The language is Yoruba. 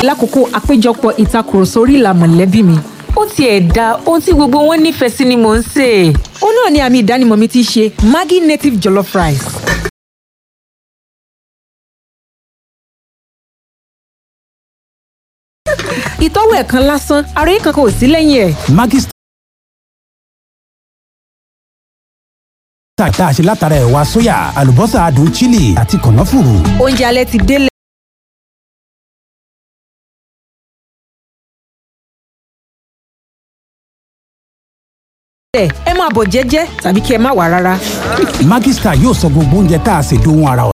lákòókò àpéjọpọ̀ ìtakùrọ̀sọ orí ìlà mọ̀lẹ́bí mi. ó tiẹ̀ da ohun tí gbogbo wọn nífẹ̀ẹ́ sí ni mò ń sè é. ó náà ni àmì ìdánimọ̀ mi ti ṣe maggi native jollof rice. ìtọ́wò ẹ̀ kan lásán ara yìí kankan ò sí lẹ́yìn ẹ̀. Maggi Star tá a ṣe látara ẹ̀wà sóyà àlùbọ́sà adùn chili àti kànáfùrù. oúnjẹ alẹ́ ti délẹ̀. ẹ máa bọ̀ jẹ́jẹ́ tàbí kí ẹ má wà rárá. Maggi Star yóò sọ gbogbo oúnjẹ tá a ṣe dohun ara